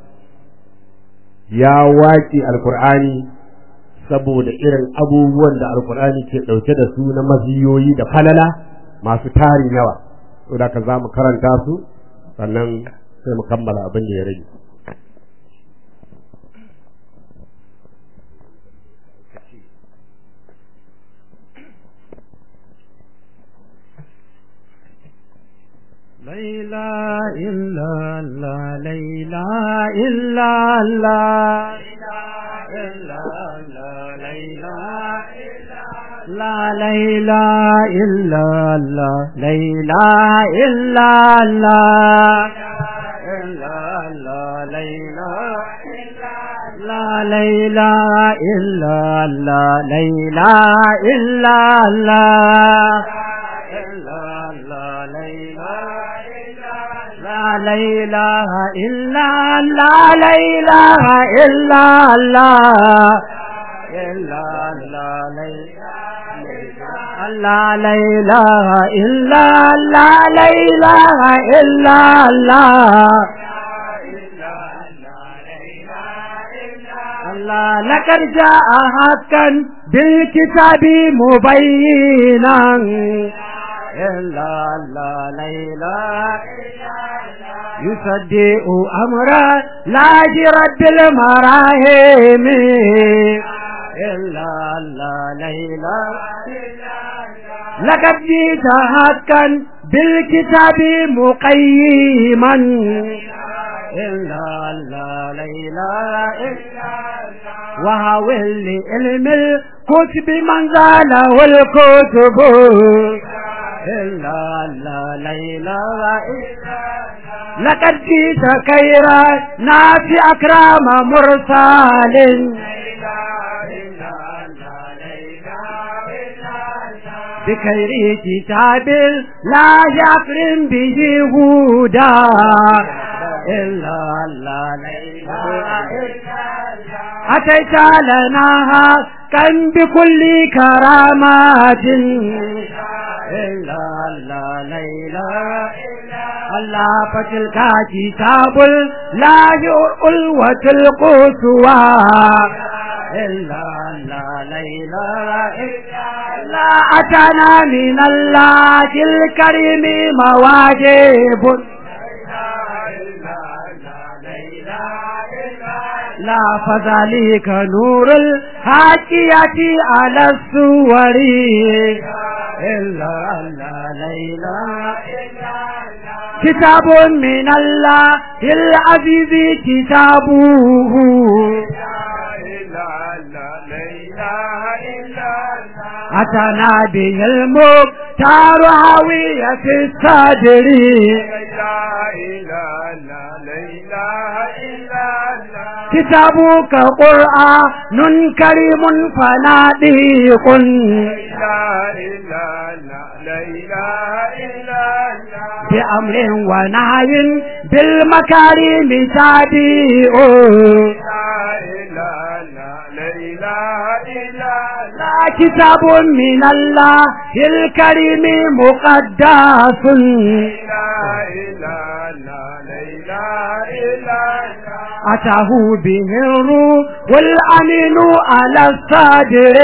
ya waƙi alqur'ani saboda irin abubuwan da alqur'ani ke ɗauke da su na maziyoyi da falala masu tarin yawa to da ka za mu karanta su sannan sai mu kammala abin da ya rage ليلى إلا الله ليلى إلا الله لا ليلى إلا الله ليلى إلا الله لا ليلى إلا الله ليلى إلا الله لا إله إلا الله لا إله إلا الله إلا الله لا إله إلا الله لا إله إلا الله الله لقد جاء حقا بالكتاب مبينا إلا الله لا إله يصدق أمرا لا جرد المراهم إلا الله لا إله لقد جئت حقا بالكتاب مقيما إلا الله لا إله وهاول لعلم الكتب من زاله الكتب إلا الله لا إله لقد جئت خيرا ناس أكرم مرسال بخير كتاب لا يكرم به هدى إلا الله لا إله أتيت لنا كان بكل كرامات إلا الله لا إله الله فتلك كتاب لا القوة القسوى إلا الله لا إله إلا أتانا من الله الكريم مواجب لا فذلك نور الحاكية على الصور إلا الله لا إله كتاب من الله العزيز كتابه أتنا به المختار هوية الصدر كتابك قرآن كريم فناديق بأمر ونهي بالمكارم تاديء لا كتاب من الله الكريم مقدس أتاه به الروح والأمين على الصدر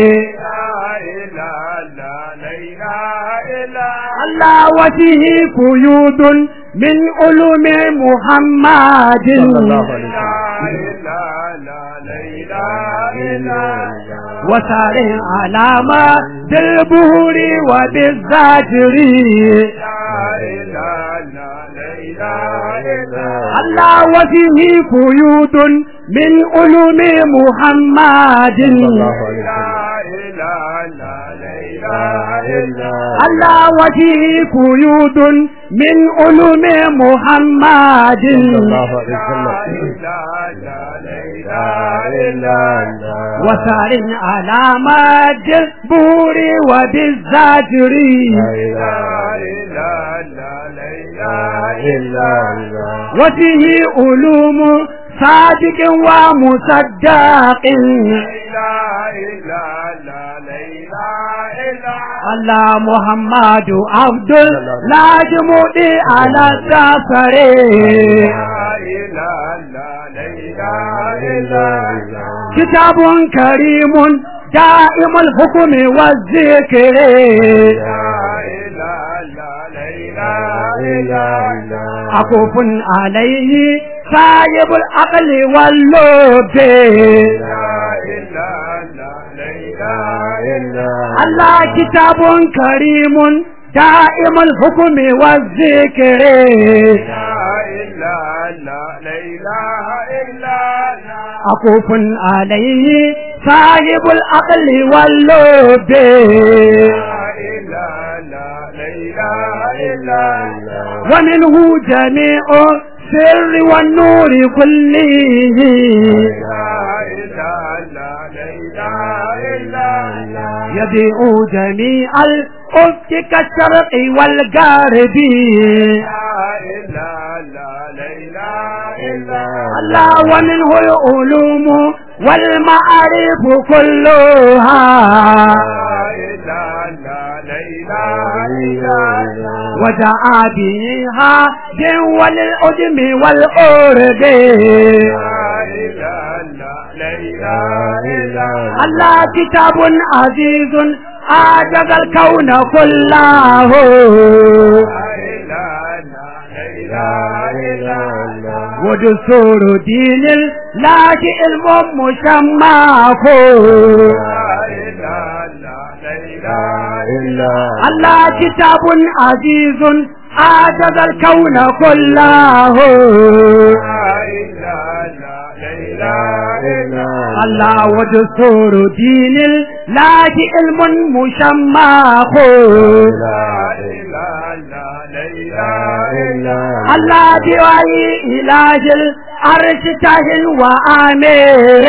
الله وجهه قيود من علوم محمد وسار علامة بالبهور وبالزاجر الله وجهه قيود من علوم محمد الله وجهه قيود من علوم محمد وسار على مد البور وبالزاجر وفيه علوم صادق ومصدق الله محمد عبد لا جمودي على السفر كتاب كريم دائم الحكم والذكر عقوف عليه صاحب العقل واللب الله كتاب كريم دائم الحكم والذكر عقوف عليه صاحب العقل واللب ومنه جميع السر والنور كله يبيع جميع الأفق كالشرق والغرب الله ومنه العلوم والمعارف كلها ودعا بها جول الأدم والأرب الله كتاب عزيز أعجز الكون كله ودستور دين الله علم مشمعه الله كتاب عزيز أعجز الكون كله الله ودستور دين الله علم مشمعه الله بوعي إله العرش تهل وآمر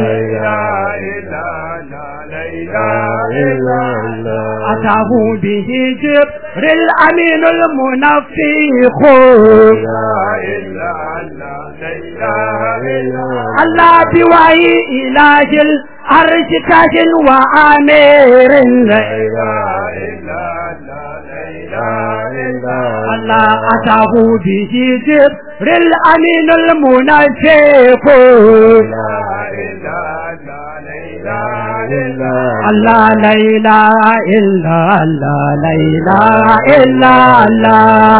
أتاه به جبر الأمين المنفخ الله بوعي إله العرش تهل وآمر الله أتاه به جبر الأمين المنفخ الله لا إله إلا الله لا إله إلا الله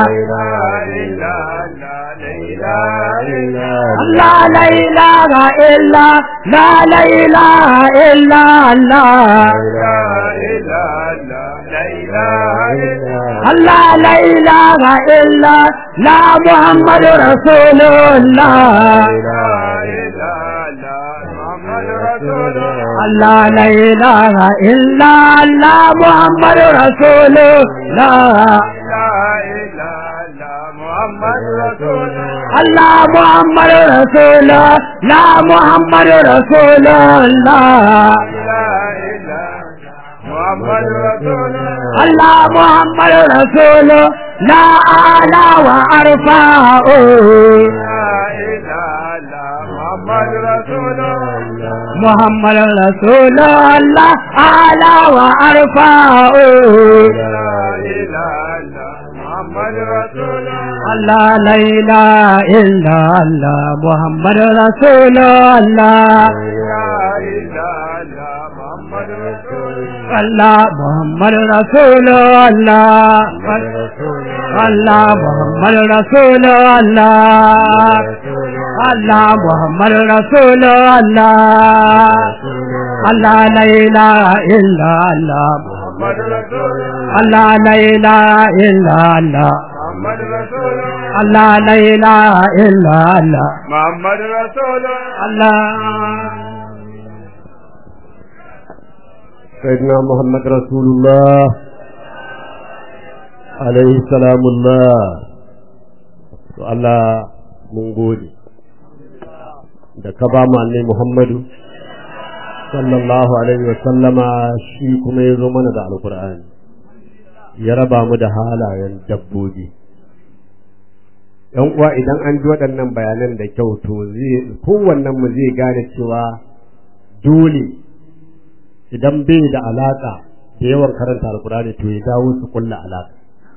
الله لا إله إلا لا لا إله إلا الله الله لا إله إلا لا محمد رسول الله الله لا إله إلا الله محمد رسول الله الله محمد رسول لا محمد رسول الله الله محمد رسول لا أعلى وأرفع محمد رسول الله أعلى وأرفع Allah la ilaha illa Allah Muhammad Rasulullah Allah Muhammad Rasulullah Allah Muhammad Rasulullah Allah Muhammad Rasulullah Allah la ilaha illa Allah Allah la ilaha illa Allah Allah la ilaha illa Allah Muhammad Rasul Allah سيدنا محمد رسول الله عليه السلام الله to Allah mun gode da ka ba mu annabi Muhammadu sallallahu alaihi wa sallama shi kuma ya zo mana da alkur'ani ya raba mu da halayen dabbobi yan uwa idan an ji waɗannan bayanan da kyau to zai kowannen mu zai gane cewa dole idan bai da alaka da yawan karanta alkur'ani to ya dawo su kulla alaka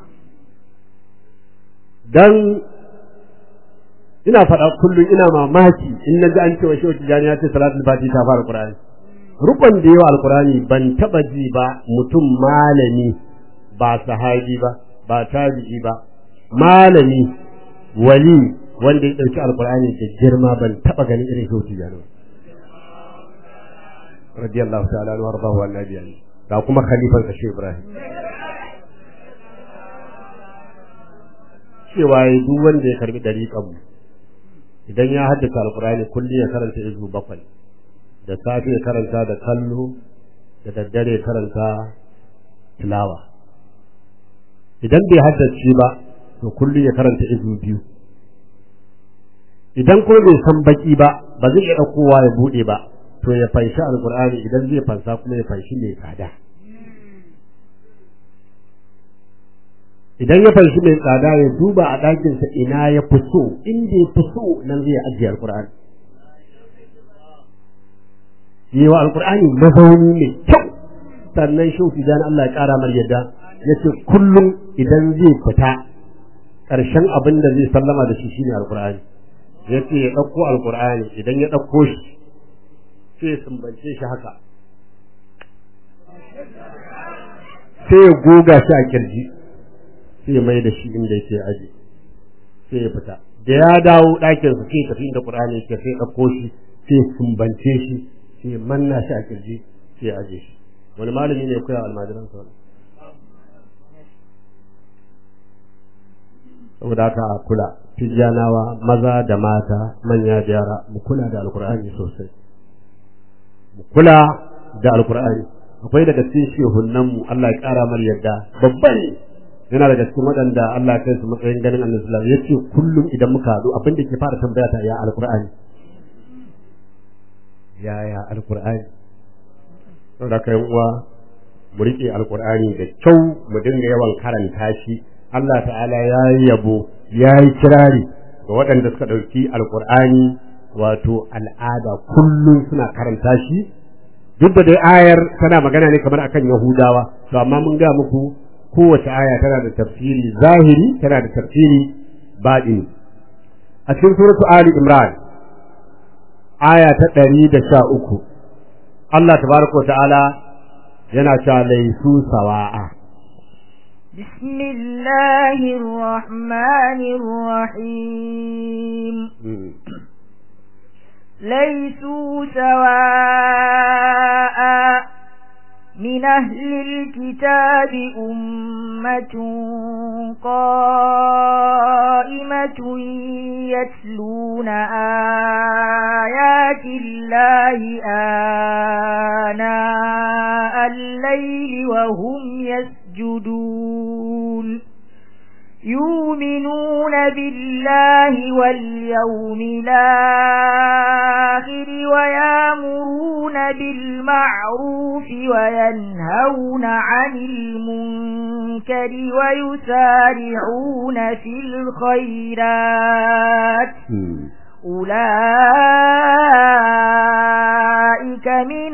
dan ina faɗa kullum ina mamaki in na ji an cewa shehu tijjani ya ce salatul fati ta fara qur'ani rukun da yawa alkur'ani ban taba ji ba mutum malami ba sahabi ba ba tabi'i ba malami wali wanda ya ɗauki alkur'ani da girma ban taba ganin irin shehu tijjani ba radiyallahu ta'ala anhu warḍahu annabi ali ga kuma khalifan sa Ibrahim cewa yi duk wanda ya karbi dariƙan mu idan ya haddace alqur'ani kulli ya karanta izu bakwai da safe ya karanta da kallo da daddare ya karanta tilawa idan bai haddace ba to kulli ya karanta izu biyu idan kuma bai san baki ba ba zai iya ɗaukowa ya buɗe ba to ya fanshi alkur'ani idan zai fansa kuma ya fanshi mai tsada idan ya fanshi mai tsada ya duba a ɗakinsa ina ya fi so inda ya fi so nan zai ajiye alkur'ani yi wa alkur'ani mazauni mai kyau sannan shauki dan Allah ya ƙara mar yadda ya ce kullum idan zai fita ƙarshen abin da zai sallama da shi shine alkur'ani ya ce ya ɗauko alkur'ani idan ya ɗauko shi sai ya sumbance shi haka sai ya goga shi a kirji sai ya mai da shi inda yake aji sai ya fita da ya dawo ɗakin su sai tafi inda Qur'ani yake sai ɗauko shi sai ya sumbance shi sai ya manna shi a kirji sai ya aje shi wani malami ne ya koya almajiran sa saboda haka a kula tijjanawa maza da mata manya da yara mu kula da alkur'ani sosai kula da alkur'ani akwai daga cikin shehunan mu Allah ya kara mar yadda babban yana daga cikin waɗanda Allah ya kai su matsayin ganin annabi sallallahu alaihi wasallam yace kullum idan muka haɗu abin da ke fara tambaya ta ya alkur'ani ya ya alkur'ani saboda kai uwa mu rike alkur'ani da kyau mu dinga yawan karanta shi Allah ta'ala ya yi yabo ya yi kirari ga waɗanda suka ɗauki alkur'ani wato al'ada kullum suna karanta shi duk da dai ayar tana magana ne kamar akan yahudawa to amma mun ga muku kowace aya tana da tafsiri zahiri tana da tafsiri baɗini a cikin suratu ali imran aya ta ɗari da sha uku Allah tabaraka wa ta'ala yana cewa laisu sawa'a بسم الله الرحمن الرحيم ليسوا سواء من أهل الكتاب أمة قائمة يتلون آيات الله آناء الليل وهم يسجدون يؤمنون بالله واليوم الآخر ويامرون بالمعروف وينهون عن المنكر ويسارعون في الخيرات أولئك من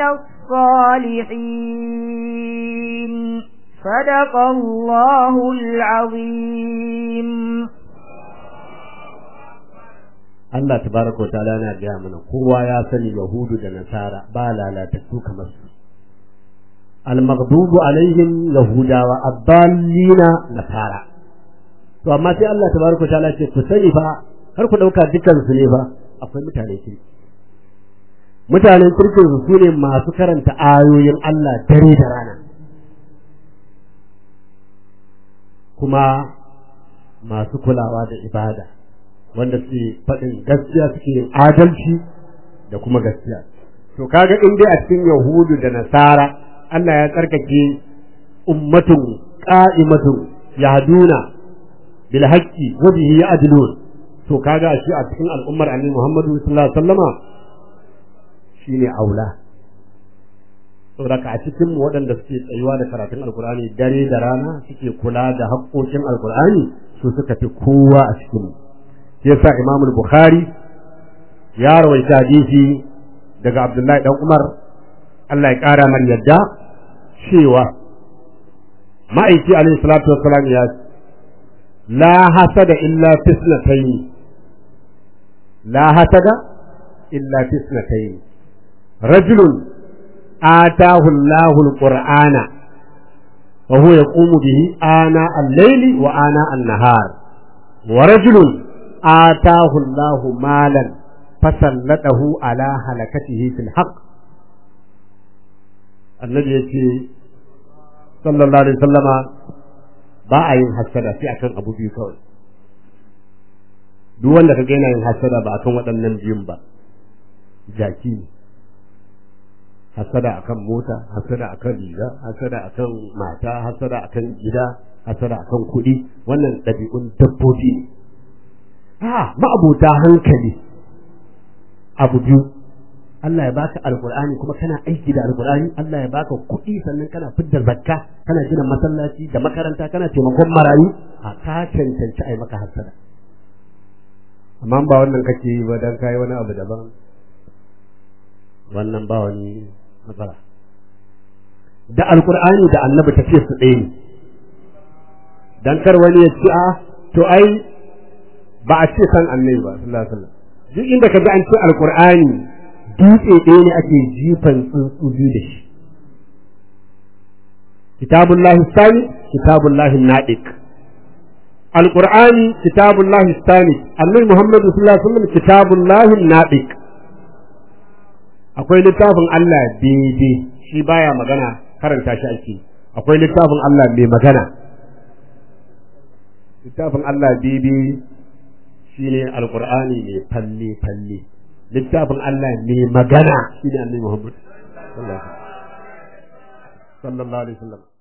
الصالحين صدق الله العظيم Allah tabaraka wa ta'ala yana gaya mana kowa ya sani yahudu da nasara ba lalatattu kamar su al-maghdubu alaihim yahudawa abdallina nasara to amma sai Allah tabaraka wa ta'ala ce ku sani fa har ku dauka dukan su ne fa akwai mutane kirki mutanen kirkin su ne masu karanta ayoyin Allah dare da rana kuma masu kulawa da ibada wanda suke faɗin gaskiya suke yin adalci da kuma gaskiya to kaga in dai a cikin yahudu da nasara Allah ya tsarkake ummatun qa'imatun yahduna bil haqqi wa bihi ya'dilun to kaga shi a cikin al'ummar annabi Muhammadu sallallahu alaihi wasallama shine aula saboda a cikin mu waɗanda suke tsayuwa da karatun alkur'ani dare da rana suke kula da haƙƙoƙin alkur'ani su suka fi kowa a cikin mu yasa Imam Bukhari ya rawaita hadisi daga Abdullahi dan Umar Allah ya ƙara mar yadda cewa ma'aiki alaihi salatu wassalam ya la hasada illa fisnatayn la hasada illa fisnatayn rajulun آتاه الله القرآن وهو يقوم به آناء الليل وآناء النهار ورجل آتاه الله مالا فسلطه على هلكته في الحق النبي يقول صلى الله عليه وسلم ba a yin hassada sai akan abu biyu kawai duk wanda ka yana yin hassada ba akan waɗannan biyun ba jaki ne hasada akan mota hasada akan riga hasada akan mata hasada akan gida hasada akan kuɗi wannan ɗabi'un dabbobi ne a ma'abota hankali abu biyu Allah ya baka alqur'ani kuma kana aiki da alqur'ani Allah ya baka kuɗi sannan kana fidda zakka kana gina masallaci da makaranta kana taimakon marayu a ka cancanci ai maka hasada amma ba wannan kake yi ba dan kai wani abu daban wannan ba wani matsala da alkur'ani da annabi ta ce su ɗaya ne dan kar wani ya ce a to ai ba a ce san annabi ba sallallahu alaihi wasallam duk inda ka ga an ce alkur'ani dutse ɗaya ne ake jifan tsuntsu biyu da shi kitabullahi sani kitabullahi nadiq alkur'ani kitabullahi sani annabi muhammadu sallallahu alaihi wasallam kitabullahi nadiq akwai littafin Allah daidai shi baya magana karanta shi ake akwai littafin Allah mai magana littafin Allah daidai shine alqur'ani mai falle falle littafin Allah mai magana shine annabi Muhammad sallallahu alaihi wasallam